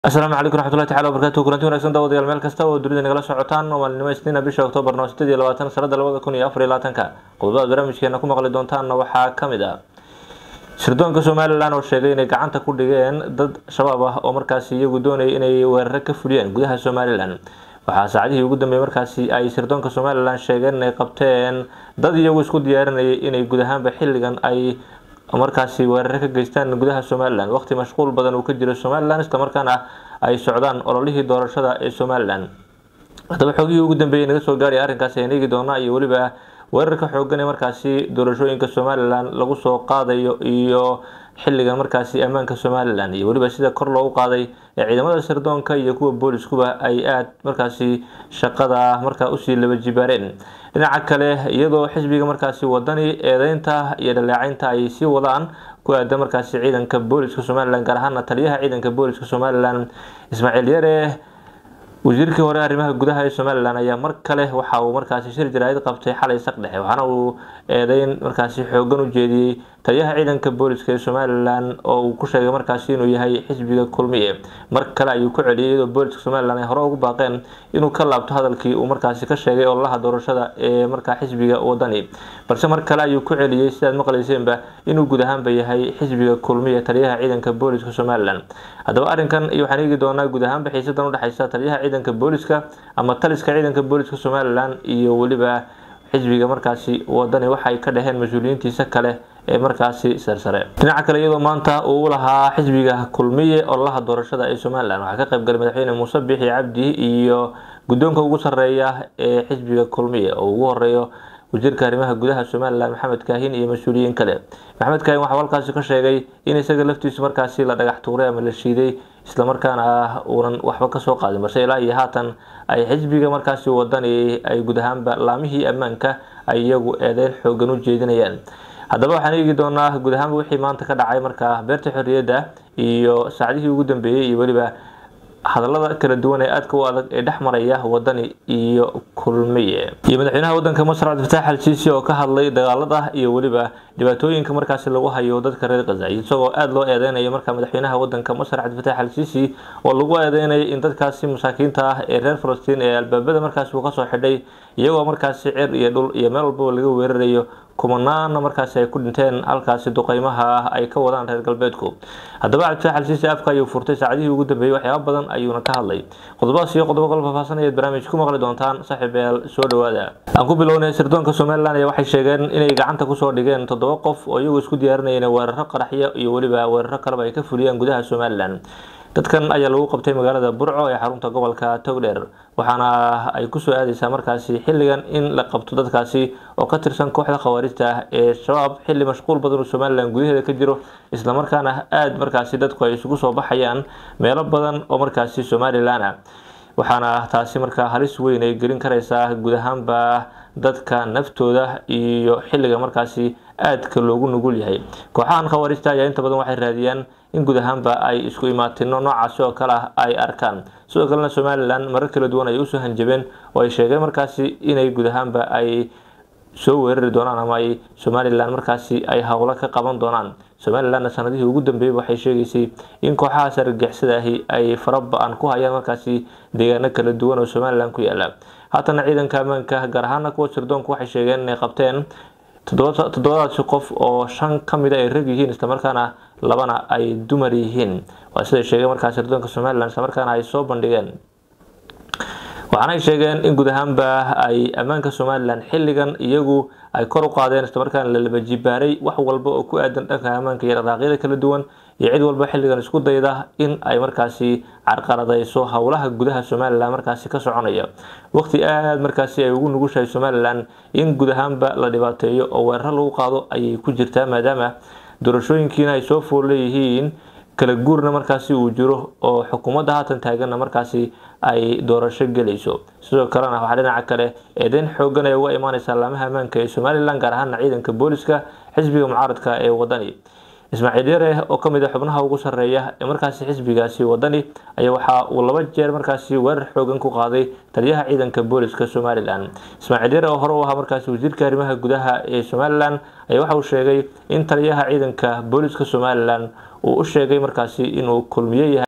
asalaamu calaykum raxmatullahi tacala wabarakaatu kulanti wanagsan daawadayaal meel kasta oo dunida nagala socotaan oo maalinimo isniina bisha oktoobar noo sideed iyo labaatan sanada labada kun iyo afar iyo labaatanka qodobada barnaamijkeena ku maqli doontaanna waxaa ka mid ah sirdoonka somalilan oo sheegay inay gacanta ku dhigeen dad shabaab ah oo markaasi iyagu doonayay inay weeraro ka fuliyeen gudaha somalilan waxaa saacadihii ugu dambeeyey markaasi ay sirdoonka somalilan sheegeen inay qabteen dad iyagu isku diyaarinayay inay guud ahaanba xilligan ay markaasi weeraro ka geystaan gudaha somalilan waqti mashquul badan uu ka jiro somalilan islamarkaana ay socdaan ololihii doorashada ee somalilan haddaba xoogihii ugu dambeeyey naga soo gaadhay arrinkaasi ayaan eegi doonaa iyo weliba weerarka xoogan ee markaasi doorashooyinka somalilan lagu soo qaadayo iyo xilligan markaasi ammaanka somalilan iyo weliba sida kor loogu qaaday ee ciidamada sirdoonka iyo kuwa booliskuba ay aada markaasi shaqada markaa usii laba jibaareen dhinaca kale iyadoo xisbiga markaasi wadani eedeynta iyo dhaleecaynta ay sii wadaan ku aadan markaasi ciidanka booliska somalilan gaar ahaana taliyaha ciidanka booliska somalilan ismaaciil yare wasiirkii hore arrimaha gudaha ee somalilan ayaa mar kale waxa uu markaasi shir jaraa'id qabtay xalay saq dhexe waxaana uu eedeyn markaasi xoogan u jeediyey taliyaha ciidanka booliska ee somalilan oo uu ku sheegay markaasi inuu yahay xisbiga kulmiye mar kale ayuu ku celiyay iyadoo booliska somalilan ay hore ugu baaqeen inuu ka laabto hadalkii uu markaasi ka sheegay ololaha doorashada ee markaa xisbiga wadani balse mar kale ayuu ku celiyey sidaad maqlayseenba inuu guud ahaanba yahay xisbiga kulmiye taliyaha ciidanka booliska somalilan haddaba arrinkan iyo waxaan eegi doonaa guud ahaanba xiisadan udhexeysa taliyaha ciidanka booliska ama taliska ciidanka booliska somalilan iyo weliba xisbiga markaasi wadani waxay ka dhaheen mas-uuliyiintiisa kale ee markaasi sarsare dhinaca kale iyadoo maanta uu lahaa xisbiga kulmiye ololaha doorashada ee somalilan waxaa ka qaybgalay madaxweyne muuse biixi cabdi iyo guddoonka ugu sareeya ee xisbiga kulmiye oo ugu horeeyo wasiirka arrimaha gudaha somalilan maxamed kaahin iyo mas-uuliyiin kale maxamed kaahin waxaa halkaasi ka sheegay in isaga laftiisu markaasi la dhagax tuuray ama la shiiday islamarkaana ah uunan waxba kasoo qaadin balse ilaa iyo haatan ay xisbiga markaasi wadani ay guud ahaanba laamihii ammaanka ay iyagu eedeyn xoogan u jeedinayaan haddaba waxaan eegi doonaa guud ahaanba wixii maanta ka dhacay markaa beerta xorriyadda iyo saacdihii ugu dambeeyey iyo weliba hadalada kala duwan ee aadka u adag ee dhex maraya wadani iyo kulmiye iyo madaxweynaha wadanka masar cabdifatax al siisi oo ka hadlay dagaalada iyo weliba dhibaatooyinka markaasi lagu hayo dadka reer khaza isagoo aada loo eedeynayo markaa madaxweynaha wadanka masar cabdifatax al siisi oo lagu eedeynaya in dadkaasi masaakiinta ah ee reer falastiin ee albaabada markaasi uu kasoo xidhay iyagoo markaasi cer iyo dhul iyo meel walbaba laga weerarayo kumanaana markaasi ay ku dhinteen halkaasi duqeymaha ah ay ka wadaan reer galbeedku haddaba cabdifatax al siisi afka ayuu furtay saacadihii ugu dambeeyey waxyaaba badan ayuuna ka hadlay qodobadaas iyo qodobo kala faahfaahsanayaad barnaamij ku maqli doontaan saaxiibayaal soo dhawaada aan ku bilownay sirdoonka somalilan ayaa waxay sheegeen inay gacanta kusoo dhigeen toddoba qof oo iyagu isku diyaarinayeen weeraro qaraxyo iyo weliba weeraro kaleba ay ka fuliyaan gudaha somalilan dadkan ayaa lagu qabtay magaalada burco ee xarunta gobolka togdheer waxaana ay kusoo aadeysaa markaasi xilligan in la qabto dadkaasi oo ka tirsan kooxda khawaarijta ah ee shabaab xilli mashquul badan uu somalilan gudaheeda ka jiro islamarkaana aada markaasi dadku ay isugu soo baxayaan meelo badan oo markaasi somalilan ah waxaana taasi markaa halis weyn ay gelin kareysaa guud ahaanba dadka naftooda iyo xilliga markaasi aadka loogu nugul yahay kooxahan khawaarijta ayaa inta badan waxay raadiyaan in guud ahaanba ay isku imaatino noocaasi oo kale ah ay arkaan sidoo kalena somalilan marar kala duwan ay usoo hanjabeen oo ay sheegeen markaasi inay guud ahaanba ay soo weerari doonaan ama ay somalilan markaasi ay howlo ka qaban doonaan somalilanna sanadihii ugu dambeeyey waxay sheegaysay in kooxahaas argagixisada ahi ay fara ba-an ku hayaan markaasi deegaano kala duwan oo somalilan ku yaala haatana ciidanka ammaanka gaar ahaana kuwa sirdoonku waxay sheegeen inay qabteen toddobadaasi qof oo shan ka mida ay rag yihiin islamarkaana labana ay dumar yihiin waa siday sheegeen markaa sirdoonka somalilan islamarkaana ay soo bandhigeen waxaana ay sheegeen in guud ahaanba ay ammaanka somalilan xilligan iyagu ay kor u qaadeen islamarkaana la laba jibaaray wax walba oo ku aadan dhanka ammaanka iyo dhaqaaqyada kala duwan iyo cid walba xilligan isku dayda in ay markaasi carqaladeyso howlaha gudaha somalilan markaasi ka soconaya waqti aada markaasi ay ugu nugushahay somalilan in guud ahaanba la dhibaateeyo oo weeraro lagu qaado ayay ku jirtaa maadaama doorashooyinkiina ay soo fool leeyihiin kala guurna markaasi uu jiro oo xukuumadda haatan taaganna markaasi ay doorasho gelayso sidoo kalena waxaa dhinaca kale eedeyn xoogan ay uga imaaneysaa laamaha ammaanka ee somalilan gaar ahaana ciidanka booliska xisbiga mucaaradka ee wadani ismaaciil yare oo kamid a xubnaha ugu sareeya ee markaasi xisbigaasi wadani ayaa waxa uu laba jeer markaasi weerar xoogan ku qaaday taliyaha ciidanka booliska somalilan ismaaciil yare oo hore u ahaa markaasi wasiirka arrimaha gudaha ee somalilan ayaa waxa uu sheegay in taliyaha ciidanka booliska somalilan uu u sheegay markaasi inuu kulmiye yahay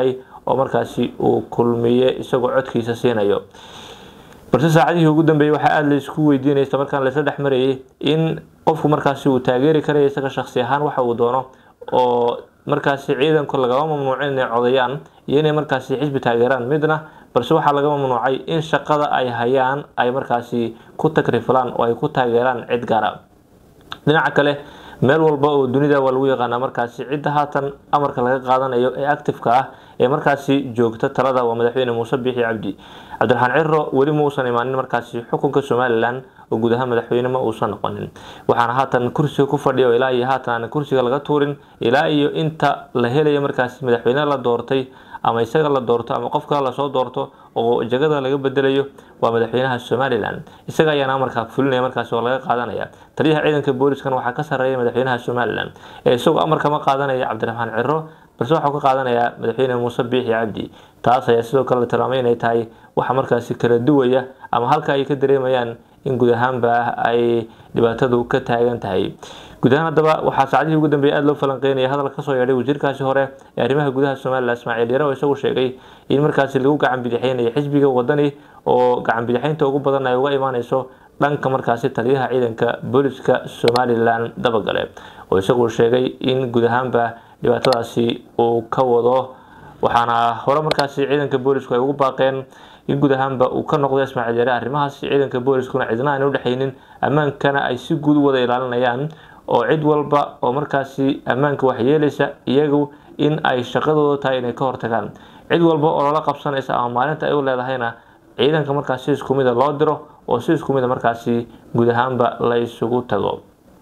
oo markaasi uu kulmiye isagoo codkiisa siinayo balse saacadihii ugu dambeeyey waxaa aada laisku weydiinaya isla markaan laisla dhex marayay in qofku markaasi uu taageeri karaya isaga shaksi ahaan waxa uu doono oo markaasi ciidanku lagama mamnuucin inay codayaan iyo inay markaasi xisbi taageeraan midna balse waxaa laga mamnuucay in shaqada ay hayaan ay markaasi ku takrifilaan oo ay ku taageeraan cid gaara dhinaca kale meel walba oo dunida waa lagu yaqaanaa markaasi cidda haatan amarka laga qaadanayo ee actifeka ah ee markaasi joogta talada waa madaxweyne muuse biixi cabdi cabdiraxmaan ciro weli ma uusan imaanin markaasi xukunka somalilan oo guud ahaan madaxweyne ma uusan noqonin waxaana haatan kursiga ku fadhiya oo ilaa iyo haatan aan kursiga laga tuurin ilaa iyo inta la helayo markaasi madaxweyne la doortay ama isaga la doorto ama qof kale lasoo doorto oo jagada laga bedelayo waa madaxweynaha somalilan isaga ayaana amarkaa fulinaya markaasi oo laga qaadanaya taliyaha ciidanka booliskan waxaa ka sarreeya madaxweynaha somalilan ee isagoo amarka ma qaadanaya cabdiraxmaan ciro balse waxau ka qaadanayaa madaxweyne muuse biixi cabdi taas ayaa sidoo kale la tilmaamay inay tahay waxa markaasi kala duwaya ama halka ay ka dareemayaan in guud ahaanba ay dhibaatadu ka taagan tahay guud ahaan haddaba waxaa saacadihii ugu dambeeyay aada loo falanqeynaya hadal kasoo yeedhay wasiirkaasi hore ee arrimaha gudaha somalilan ismaaciil yare oo isagu sheegay in markaasi lagu gacan bidixeynayo xisbiga wadani oo gacan bidixeynta ugu badan ay uga imaaneyso dhanka markaasi taliyaha ciidanka booliska somalilan dabagale oo isagu sheegay in guud ahaanba dhibaatadaasi uu ka wado waxaana hore markaasi ciidanka boolisku ay ugu baaqeen in guud ahaanba uu ka noqdo ismaaciil yare arrimahaas ciidanka booliskuna cidna aan udhexaynin ammaankana ay si guud u wada ilaalinayaan oo cid walba oo markaasi ammaanka waxyeelaysa iyagu in ay shaqadooda tahay inay ka hortagaan cid walba oo lala qabsanaysa ama maalinta ay u leedahayna ciidanka markaas si isku mida loo diro oo si isku mida markaasi guud ahaanba la isugu tago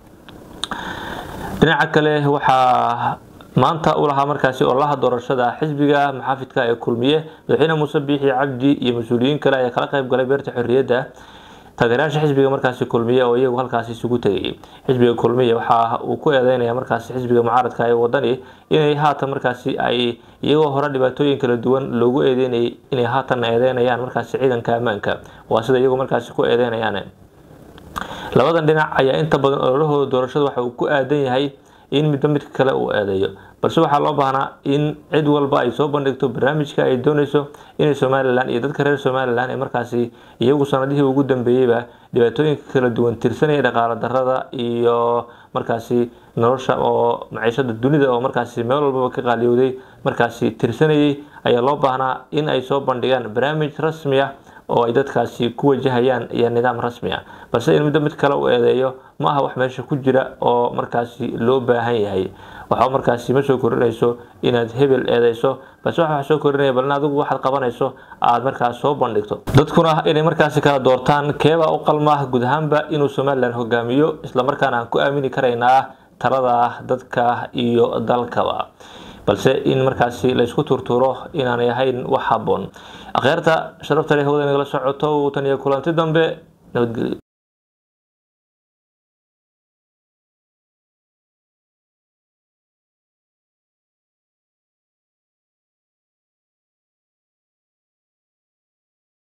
dhinaca kale waxaa maanta u lahaa markaasi ololaha doorashada xisbiga maxaafidka ee kulmiye madaxweyne muuse biixi cabdi iyo mas-uuliyiin kale ayaa kala qayb galay beerta xorriyadda taageerayaasha xisbiga markaasi kulmiye oo iyagu halkaasi isugu tegayay xisbiga kulmiye waxa uu ku eedeynaya markaasi xisbiga mucaaradka ee wadani inay haatan markaasi ay iyagoo hore dhibaatooyin kala duwan loogu eedeynayay inay haatan eedeynayaan markaasi ciidanka ammaanka waa sida iyagu markaasi ku eedeynayaan labadan dhinac ayaa inta badan ololahooda doorashada waxa uu ku aadan yahay in midba midka kale uu eedeeyo balse waxaa loo baahnaa in cid walba ay soo bandhigto barnaamijka ay dooneyso inay somalilan iyo dadka reer somalilan ee markaasi iyagu sanadihii ugu dambeeyeyba dhibaatooyinka kala duwan tirsanaya dhaqaala darada iyo markaasi nolosha oo maciishada dunida oo markaasi meel walbaba ka qaaliyowday markaasi tirsanayay ayaa loo baahnaa in ay soo bandhigaan barnaamij rasmi ah oo ay dadkaasi ku wajahayaan iyo nidaam rasmi ah balse in midba mid kale u eedeeyo ma aha wax meesha ku jira oo markaasi loo baahan yahay waxa markaasi ma soo korinayso inaad hebel eedeyso balse waxa soo korinaya bal in adigu waxaad qabanayso aada markaas soo bandhigto dadkuna inay markaasi kala doortaan keebaa u qalma guud ahaanba inuu somalilan hogaamiyo islamarkaana aan ku aamini karaynaa talada dadka iyo dalkaba balse in markaasi laysku turturo inaanay ahayn wax haboon akhyaarta sharafta leh hawada nagala socoto tan iyo kulanti dambe nabadgelyo